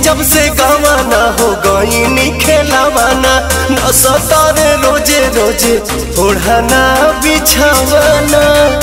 जब से गवाना हो गई खेलावाना न सतारे रोजे रोजे ओढ़ाना बिछावाना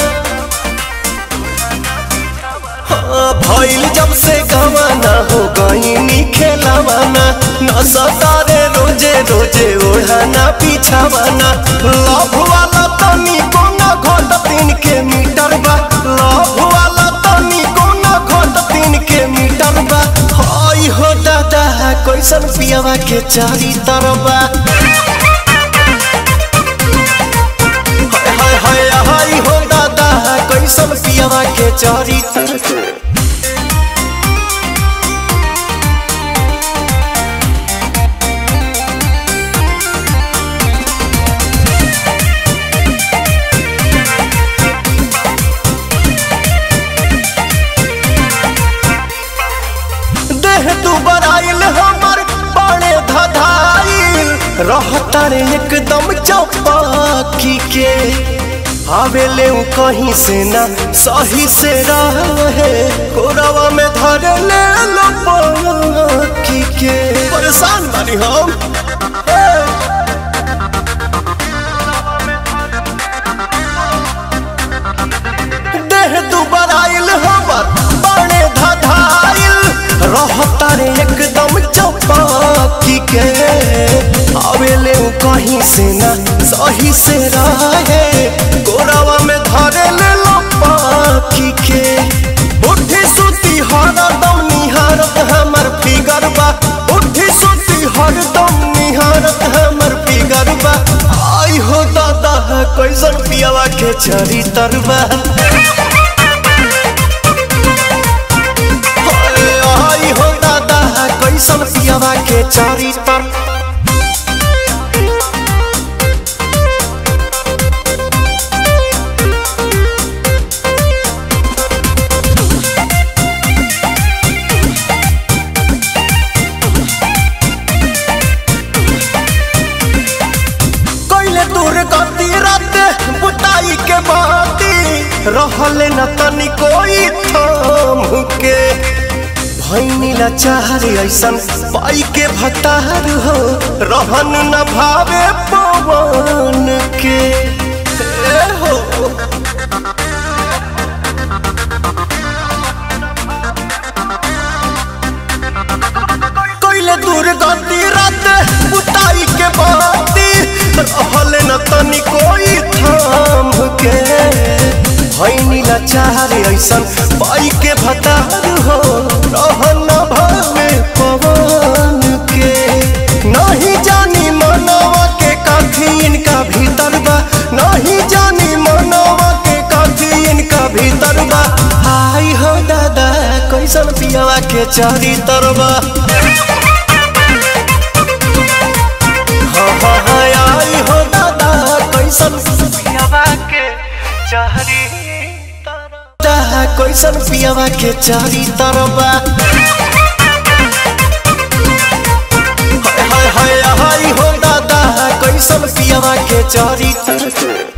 हाँ, भइल जब से गवाना हो गई खेलावाना न सतारे रोजे रोजे ओढ़ाना बिछावाना लव वाला तनी कोना घोट तीन के मीटर बा लव वाला तनी कोना घोट तीन के मीटर बा हाय हो दादा कैसन पियावा के चारी तरबा हाय हाय हाय हाय हो दादा कैसन पियावा के चारी तरबा देह तू बराइल हमर बड़े धधाइल रहता रे एकदम चौपाकी के आवेले उ कहीं से ना सही से रहे कोरवा में धर ले लो पाकी के परेशान बानी हम देह तू बराइल हमर बड़े धधाइल रहता रे एकदम चौपाकी के आवेले उ कहीं से ना सही से रहे गोरावा में धरे ले लो पाकी के उठी सुती हरदम निहारत हमर फिगर बा उठी सुती हरदम निहारत हमर फिगर बा आई हो दादा कैसन पियावा के चरी तरबा आई हो दादा कैसन पियावा के चारी तर कैले दूर गति रात बुताई के बाती रहले न तनी कोई थाम के भैनी लाचार ऐसन पाई के भतार हो रहन न भावे पवन के ए हो कैले दूर गति रात बुताई के बाती रहले न तनी कोई थाम के भैनी लाचार ऐसन पाई के भतार हो रहन न भावे पवन के नहीं जानी मनवा के काफी इनका भीतर बा नहीं जानी मनवा के काफी इनका भीतर बा हाय हो दादा कैसन पियावा के चारी तरबा हाँ हाँ हाँ आई हो दादा कैसन पियावा के चारी तरबा कैसन पियावा के चारी तरबा हाय हाय हाय हाय हो दादा कैसन पियावा के चारी तरबा